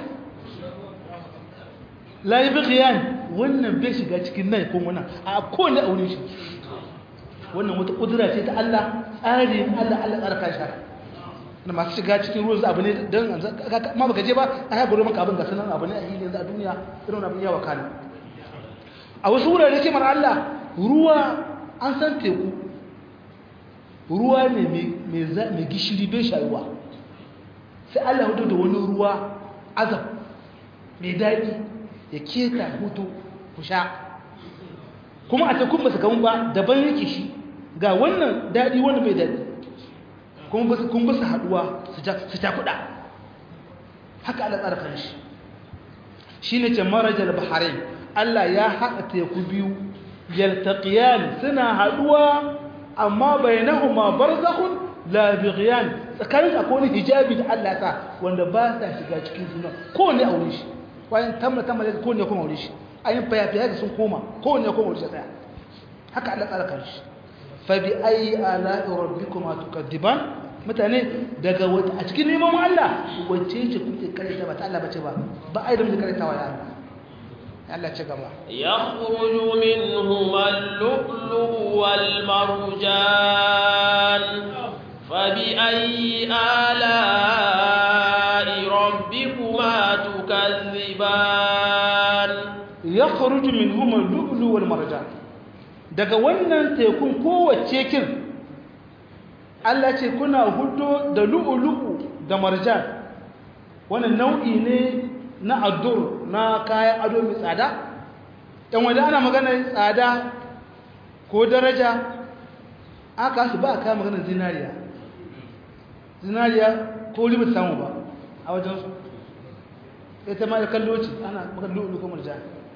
layi bikiyan wannan bai shiga cikin nan ko wannan a kowane aure shi wannan wata ƙudura ce ta Allah tsari Allah Allah tsara kan shara na masu shiga cikin ruwan abu ne don ma baka je ba a ya guri maka abin ga sanan abu ne a hili yanzu a duniya irin abin yawa kana a wasu wurare kimar Allah ruwa an san teku ruwa ne mai gishiri bai shayuwa sai Allah hudu da wani ruwa azab mai daɗi ya keta hutu ku sha kuma a tekun ba su gamu ba daban yake shi ga wannan daɗi wanda bai daɗi kuma ba su kun ba su haɗuwa su cakuɗa haka Allah tsara kan shi shi ne ce marajar baharai Allah ya haɗa teku biyu yaltaqiyan suna haɗuwa amma bainahuma barzakhun la bighyan tsakanin akwai wani hijabi da Allah ta wanda ba sa shiga cikin juna kowanne aure shi bayan tamma tamma da kowanne kuma aure shi ayin fayafiya da sun koma kowanne kuma aure shi tsaya haka Allah tsara kan shi fa bi ayi ala rabbikuma tukadiban mutane daga wata a cikin neman Allah wacce ce kuke karanta ba ta Allah bace ba ba ai da muke karantawa ya Allah Allah ce gaba yakhruju minhuma al-lu'lu wal marjan fa bi ayyi ala'i rabbikuma tukazziban yakhruju minhuma al-lu'lu wal marjan daga wannan tekun kowace kin Allah ce kuna hudo da lu'ulu'u da marjan wannan nau'i ne na addur na kayan ado mai tsada ɗan wanda ana magana tsada ko daraja aka su ba a kayan magana zinariya zinariya ko libin samu ba a wajensu ita ma da kallo ce ana magana lu'ulu ko marjan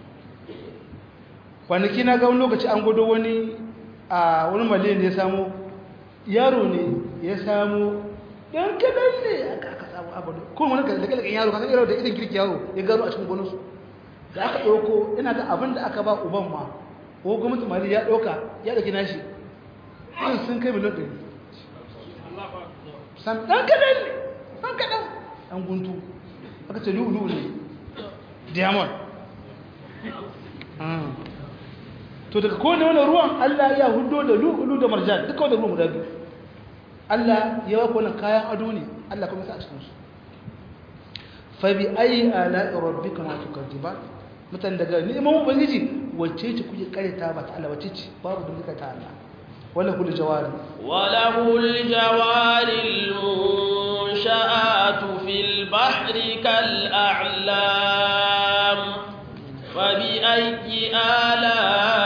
kwanaki na ga wani lokaci an gudu wani a wani maliyan da ya samu yaro ne ya samu ɗan kaɗan ne aka samu abin kuma wani kalkalkan yaro kasan yaro da irin girki yaro ya gano a cikin gonarsu da aka ɗauko ina ga abin da aka ba uban ma ko gwamnati mali ya ɗauka ya ɗauki nashi irin sun kai miliyan ɗari sam ɗan kaɗan ne ɗan kaɗan ɗan guntu aka ce lu'ulu ne diamond to daga kowane wani ruwan Allah ya hudo da lu'ulu da marjan duka wanda ruwan guda biyu Allah ya wako wannan kayan ado ne Allah kuma sa a cikinsu fa bi ayi ala rabbika ma tukadiban mutan daga neman ubangiji wacce ce kuke karanta ba ta Allah wacce ce babu da muka ta Allah wala kul jawari wala kul jawari munsha'atu fil bahri kal a'lam fa bi ayyi ala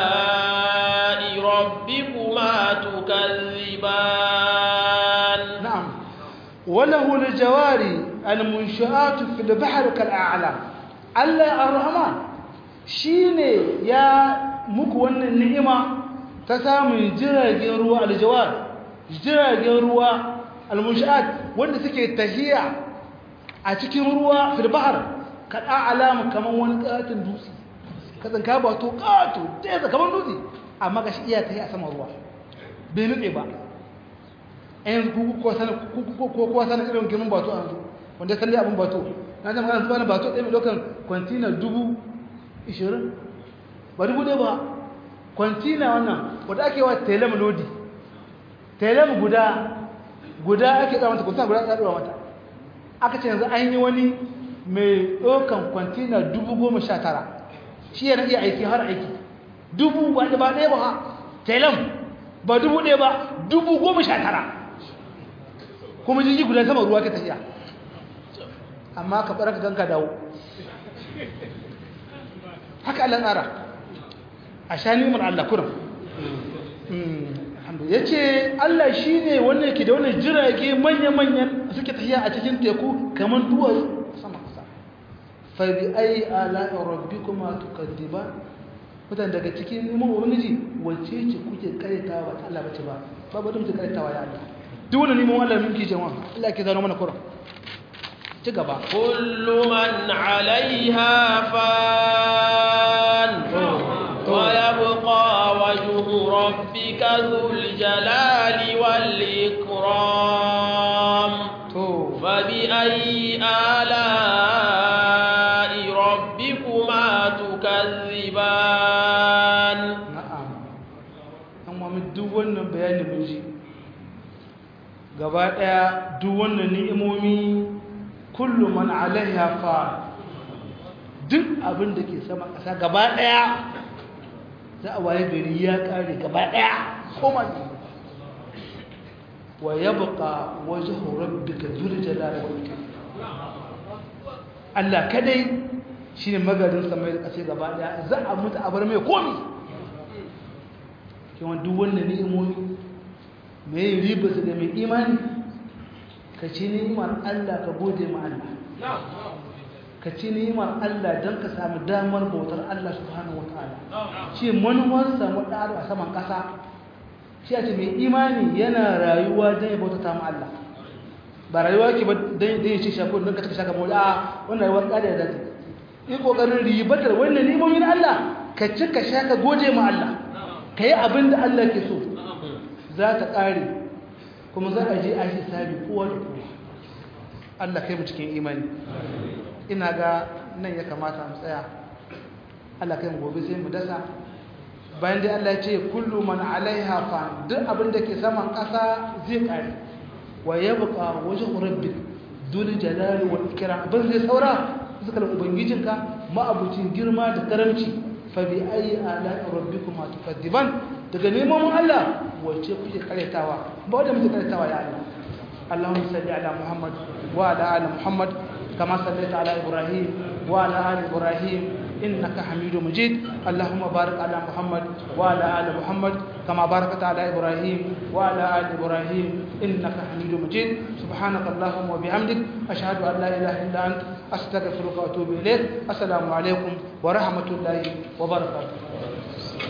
وله الجواري المنشآت في البحر كالأعلام الله الرحمن shine ya muku wannan ni'ima ta samun jiragen ruwa aljawar jiragen ruwa almunshaat wanda suke tahiya a cikin ruwa fil bahr kada alama kaman wani katin dutse kazan ka ba to kato da kaman dutse amma gashi iya tahiya a saman ruwa bai nutse ba ɗayan ko sana irin girman bato a yanzu wanda ya salli abin bato na jama'a yanzu bane bato ɗaya mai ɗaukan kwantina dubu ishirin ba dubu ɗaya ba kwantina wannan wadda ake wa telem lodi telem guda guda ake ɗawa mata kwantina guda ɗawa mata aka ce yanzu an yi wani mai ɗaukan kwantina dubu goma sha tara shi yana iya aiki har aiki dubu ba ɗaya ba ha telem ba dubu ɗaya ba dubu goma sha tara kuma jirgi guda sama ruwa ka tafiya amma ka ɓara ka ganka dawo haka Allah tsara a sha nimar Allah kurum ya ce Allah shi ne wanda yake da wani jirage manya-manyan suke tafiya a cikin teku kamar duwatsu sama kasa fabi ai ala rabbi kuma tukaddiba mutane daga cikin neman ubangiji wacce ce kuke karetawa ba ta Allah bace ba babu da muke karetawa ya Allah duk wani neman Allah minki jama'a Allah ke zaro mana kurum ci gaba kullu man alaiha fan wa yabqa wajhu rabbika dhul jalali wal ikram to fa bi ayyi ala rabbikuma tukazziban na'am an mamu duk wannan bayani mun ji gaba daya duk wannan ni'imomi kullu man alaiha fa duk abin da ke sama ƙasa gaba daya za a waye gari ya kare gaba daya koma ne wa yabqa wajhu rabbika dhul jalali wal ikram Allah kadai shine magarin samai da ƙasa gaba daya za a mutu a bar mai komi kuma duk wannan ni'imomi mai riba su da mai imani ka ci ni'imar Allah ka gode ma Allah ka ci ni'imar Allah don ka sami damar bautar Allah subhanahu wataala shi manuwar samu ɗaro a saman ƙasa shi a ce mai imani yana rayuwa don ya bautata ma Allah ba rayuwa ke ba don ya ce shakon don ka taka shaka mawala a wannan rayuwar ƙada da zai yi ƙoƙarin ribatar wannan ni'imomin Allah ka ci ka sha ka gode ma Allah ka yi abin da Allah ke so za ta ƙare kuma za a je a yi sabi kowa da kowa Allah kai mu cikin imani ina ga nan ya kamata mu tsaya Allah kai mu gobe sai mu dasa bayan dai Allah ya ce kullu man alaiha fa duk abin da ke saman ƙasa zai ƙare wa yabqa wajhu rabbik dul jalali wal ikram ban zai saura zikar ubangijinka ma'abucin girma da karamci fa bi ayi ala rabbikuma tukadiban daga neman Allah wace kuke karetawa ba wanda muke karetawa ya Allah Allahumma salli ala Muhammad wa ala ali Muhammad kama sallaita ala Ibrahim wa ala ali Ibrahim innaka Hamidum Majid Allahumma barik ala Muhammad wa ala ali Muhammad kama barakta ala Ibrahim wa ala ali Ibrahim innaka Hamidum Majid subhanaka Allahumma wa bihamdik ashhadu an la ilaha illa anta astaghfiruka wa atubu ilayk assalamu alaikum wa rahmatullahi wa barakatuh